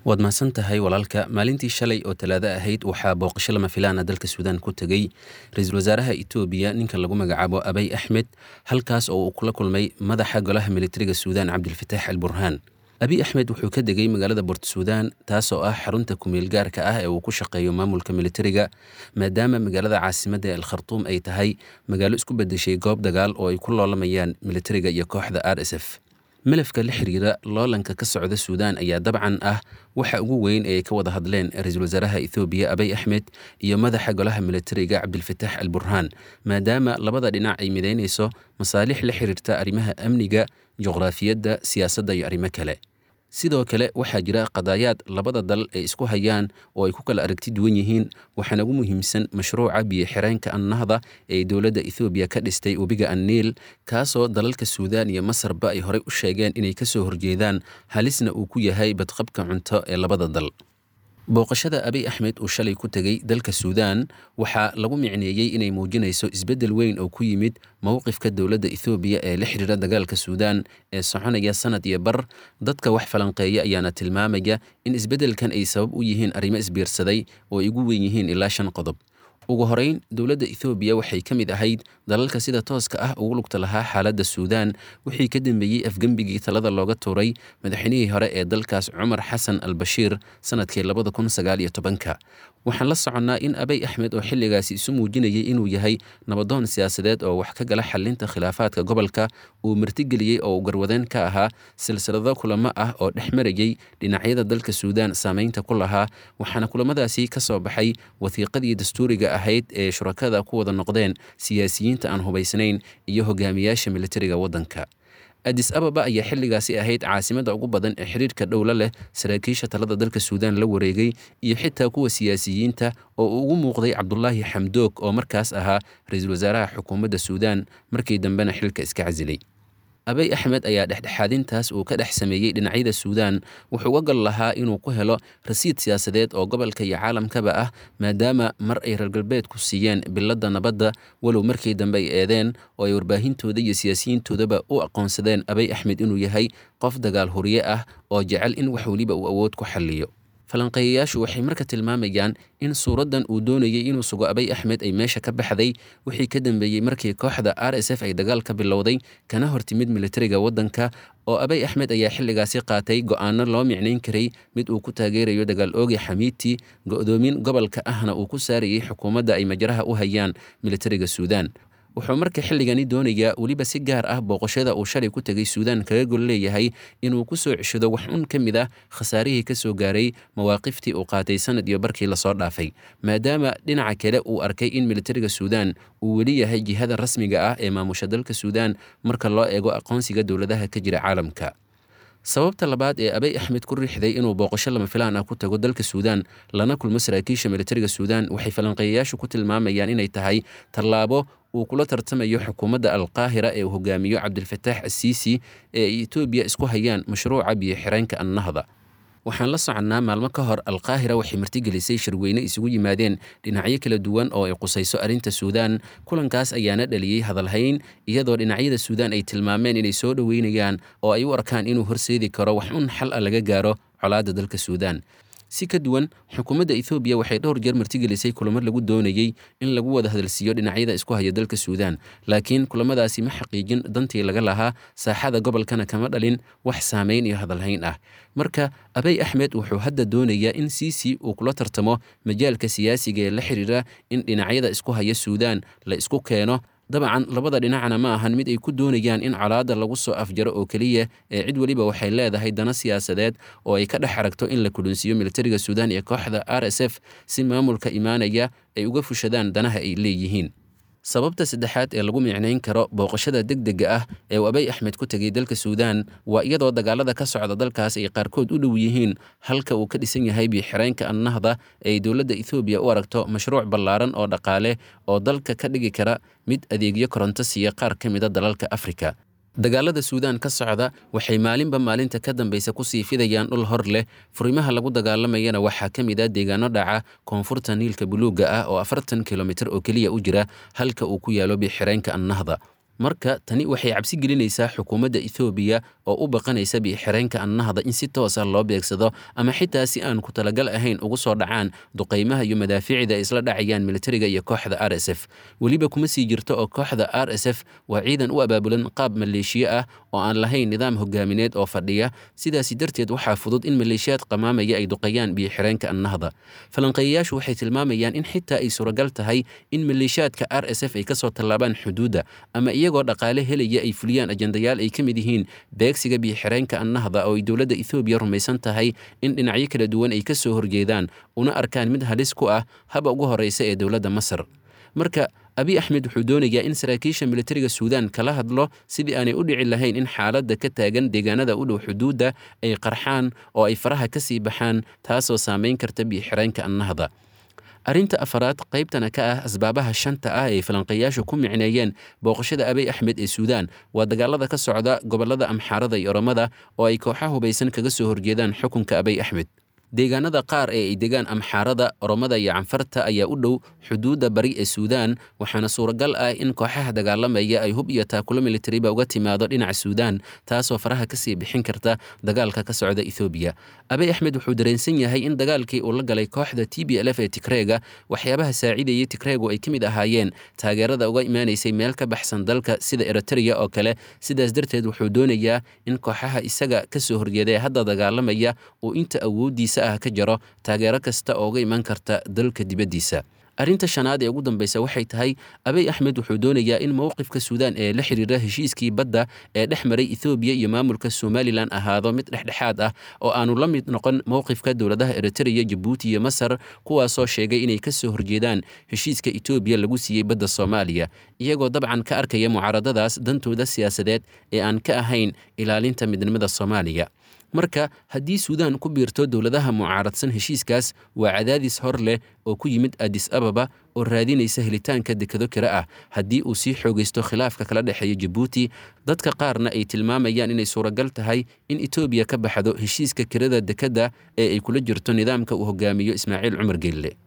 waad mahadsan tahay walaalka maalintii shalay oo talaado ahayd waxaa booqasho lama filaana dalka suudaan ku tegey ra-iisul wasaaraha etoobiya ninka lagu magacaabo abay axmed halkaas oo uu kula kulmay madaxa golaha militariga suudaan cabdilfataax al burhaan abiy axmed wuxuu ka degay magaalada bort suudaan taasoo ah xarunta kumeel gaarka ah ee uu ku shaqeeyo maamulka militariga maadaama magaalada caasimadda ee alkhartuum ay tahay magaalo isku bedeshay goob dagaal oo ay ku loolamayaan militariga iyo kooxda r s f malafka la xiriira loolanka ka socda suudaan ayaa dabcan ah waxa ugu weyn ee ay ka wada hadleen ra-iisul wasaaraha ethoobiya abay axmed iyo madaxa golaha militariga cabdilfataax al burhaan maadaama labada dhinac ay midaynayso masaalix la xiriirta arrimaha amniga juqraafiyadda siyaasadda iyo arrimo kale sidoo kale waxaa jira qadaayaad labada dal ay isku hayaan oo ay ku kala aragti duwan yihiin waxaana ugu muhiimsan mashruuca biyo-xireenka annahda ee dowladda ethoobiya ka dhistay webiga anniil kaasoo dalalka suudaan iyo masarba ay horey u sheegeen inay ka soo horjeedaan halisna uu ku yahay badqabka cunto ee labada dal booqashada abiy axmed uu shalay ku tegey dalka suudaan waxaa lagu micneeyey inay muujinayso isbeddel weyn oo ku yimid mowqifka dowladda ethoobiya ee la xiriira dagaalka suudaan ee soconaya sanad iyo bar dadka wax falanqeeya ayaana tilmaamaya in isbeddelkan ay sabab u yihiin arrimo isbiirsaday oo ay ugu weyn yihiin ilaa shan qodob ugu horeyn dowladda ethoobiya waxay ka mid ahayd dalalka sida tooska ah ugu lugta lahaa xaaladda suudaan wixii ka dambeeyey afgembigii talada looga tuuray madaxweynihii hore ee dalkaas cumar xasan al bashiir sanadkii labada kun sagaal iyo tobanka waxaan la soconnaa in abay axmed oo xilligaasi isu muujinayay inuu yahay nabadoon siyaasadeed oo wax ka gala xalinta khilaafaadka gobolka uu martigeliyey oo uu garwadeen ka ahaa silsilado kulamo ah oo dhex marayey dhinacyada dalka suudaan saameynta ku lahaa waxaana kulamadaasi ka soo baxay wasiiqadii dastuuriga ahayd ee shurakada ku wada noqdeen siyaasiyiinta aan hubaysnayn iyo hogaamiyaasha militariga waddanka adis ababa ayaa xilligaasi ahayd caasimadda ugu badan ee xiriirka dhowla leh saraakiisha talada dalka suudaan la wareegay iyo xitaa kuwa siyaasiyiinta oo uu ugu muuqday cabdulaahi xamdoog oo markaas ahaa ra-iisul wasaaraha xukuumadda suudaan markii dambena xilka iska casilay abay axmed ayaa dhexdhexaadintaas uu ka dhex sameeyey dhinacyada suudaan wuxuu uga gal lahaa inuu ku helo rasiid siyaasadeed oo gobolka iyo caalamkaba ah maadaama mar ay reer galbeedku siiyeen biladda nabadda walow markii dambe ay eedeen oo ay warbaahintooda iyo siyaasiyiintoodaba u aqoonsadeen abay axmed inuu yahay qof dagaal huriye ah oo jecel in wax weliba uu awood ku xalliyo falanqeeyayaashu waxay marka tilmaamayaan in suuraddan uu doonayay inuu sugo abay axmed ay meesha ka baxday wixii ka dambeeyey markii kooxda r s f ay dagaal ka bilowday kana hortimid militariga waddanka oo abay axmed ayaa xilligaasi qaatay go'aano loo micnayn karay mid uu ku taageerayo dagaal oogi xamiiti go'doomin gobolka ahna uu ku saarayay xukuumadda ay majraha u hayaan militariga suudaan wuxuu marka xilligani doonayaa weliba si gaar ah booqashada uu shalay ku tegay suudaan kaga gol leeyahay inuu ku soo ceshado wax un ka mid ah khasaarihii ka soo gaaray mawaaqiftii uu qaatay sanad iyo barkii lasoo dhaafay maadaama dhinaca kale uu arkay in militariga suudaan uu weli yahay jihada rasmiga ah ee maamusha dalka suudaan marka loo eego aqoonsiga dowladaha ka jira caalamka sababta labaad ee abay axmed ku riixday inuu booqasho lama filaan ah ku tago dalka suudaan lana kulmo saraakiisha militariga suudaan waxay falanqeeyayaashu ku tilmaamayaan inay tahay tallaabo uu kula tartamayo xukuumadda alqaahira ee uu hogaamiyo cabdilfataax asiisi ee ay etoobiya isku hayaan mashruuca biyo-xireenka annahda waxaan la soconnaa maalmo ka hor alqaahira waxay martigelisay shirweyne isugu yimaadeen dhinacyo kala duwan oo ay qusayso arrinta suudaan kulankaas ayaana dhaliyey hadalhayn iyadoo dhinacyada suudaan ay tilmaameen inay soo dhoweynayaan oo ay u arkaan inuu horseedi karo wax un xal a laga gaaro colaadda dalka suudaan si ka duwan xukuumadda ethoobiya waxay dhowr jeer martigelisay kulamo lagu doonayey in lagu wada hadalsiiyo dhinacyada isku haya dalka suudaan laakiin kulamadaasi ma xaqiijin dantii laga lahaa saaxada gobolkana kama dhalin wax saameyn iyo hadalhayn ah marka abay axmed wuxuu hadda doonayaa in siisi uu kula tartamo majaalka siyaasiga ee la xiriira in dhinacyada isku haya suudaan la isku keeno dabcan labada dhinacna ma ahan mid ay ku doonayaan in colaadda lagu soo afjaro oo keliya ee cid weliba waxay leedahay dana siyaasadeed oo ay ka dhex aragto in la kulinsiiyo militariga suudaan iyo kooxda r s f si maamulka imaanaya ay uga fushadaan danaha ay leeyihiin sababta saddexaad ee lagu micnayn karo booqashada degdega ah ee uu abay axmed ku tegay dalka suudaan waa iyadoo dagaalada ka socda dalkaas ay qaarkood u dhow yihiin halka uu ka dhisan yahay biyo-xireenka annahda ee ay dowladda ethoobiya u aragto mashruuc ballaaran oo dhaqaale oo dalka ka dhigi kara mid adeegyo koronto siiya qaar ka mida dalalka afrika dagaalada suudaan ka socda waxay maalinba maalinta ka dambaysa kusii fidayaan dhul hor leh furimaha lagu dagaalamayana waxaa ka mid ah deegaano dhaca koonfurta niilka buluugga ah oo afartan kilomitir oo keliya u jira halka uu ku yaalo bixireenka annahda marka tani waxay cabsi gelinaysaa xukuumadda ethoobiya oo u baqanaysa biixireenka annahda in si toos ah loo beegsado ama xitaa si aan ku talagal ahayn ugu soo dhacaan duqaymaha iyo madaafiicda ay isla dhacayaan militariga iyo kooxda r s f weliba kuma sii jirto oo kooxda r s f waa ciidan u abaabulan qaab maleeshiye ah oo aan lahayn nidaam hogaamineed oo fadhiya sidaasi darteed waxaa fudud in maleeshiyaad qamaamaya ay duqeeyaan biyo-xireenka annahda falanqeeyayaashu waxay tilmaamayaan in xitaa ay suuragal tahay in maleeshiyaadka r s f ay kasoo tallaabaan xuduudda ama iyagoo dhaqaale helaya ay fuliyaan ajendayaal ay ka mid yihiin beegsiga biyo-xireenka annahda oo ay dowladda ethoobiya rumaysan tahay in dhinacyo kala duwan ay ka soo horjeedaan una arkaan mid halis ku ah haba ugu horreysa ee dowladda masar marka abi axmed wuxuu doonayaa in saraakiisha militariga suudaan kala hadlo sidii aanay u dhici lahayn in xaaladda ka taagan deegaanada u dhow xuduudda ay qarxaan oo ay faraha ka sii baxaan taasoo saamayn karta biyo-xireenka annahda arrinta afaraad qaybtana ka ah asbaabaha shanta ah ay falanqeeyaashu ku micneeyeen booqashada abey axmed ee suudaan waa dagaalada ka socda gobollada amxaarada iyo oromada oo ay kooxa hubaysan kaga soo horjeedaan xukunka abey axmed deegaanada qaar ee ay degaan amxaarada oromada iyo canfarta ayaa u dhow xuduudda bari ee suudaan waxaana suuragal ah in kooxaha dagaalamaya ay hub iyo taakulo militariba uga timaado dhinaca suudaan taasoo faraha kasii bixin karta dagaalka ka socda ethoobiya abey axmed wuxuu dareensan yahay in dagaalkii uu la galay kooxda t b l f ee tigreega waxyaabaha saacidayay tigreegu ay ka mid ahaayeen taageerada uga imaanaysay meel ka baxsan dalka sida eritrea oo kale sidaas darteed wuxuu doonayaa in kooxaha isaga kasoo horjeeda ee hadda dagaalamaya uu inta awoodiisa ah ka jaro taageero kasta oo uga iman karta dalka dibaddiisa arrinta shanaad ee ugu dambaysa waxay tahay abey axmed wuxuu doonayaa in mowqifka suudaan ee la xiriira heshiiskii badda ee dhex maray ethoobiya iyo maamulka somalilan ahaado mid dhexdhexaad ah oo aanu la mid noqon mowqifka dowladaha eritrea jabuuti iyo masar kuwaasoo sheegay inay ka soo horjeedaan heshiiska etoobiya lagu siiyey badda soomaaliya iyagoo dabcan ka arkaya mucaaradadaas dantooda siyaasadeed ee aan ka ahayn ilaalinta midnimada soomaaliya marka haddii suudaan ku biirto dowladaha mucaaradsan heshiiskaas waa cadaadis hor leh oo ku yimid adis ababa oo raadinaysa helitaanka dekado kale ah haddii uu sii xoogaysto khilaafka kala dhexeeya jabuuti dadka qaarna ay tilmaamayaan inay suuragal tahay in etoobiya ka baxdo heshiiska kirada dekadda ee ay kula jirto nidaamka uu hogaamiyo ismaaciil cumar geelle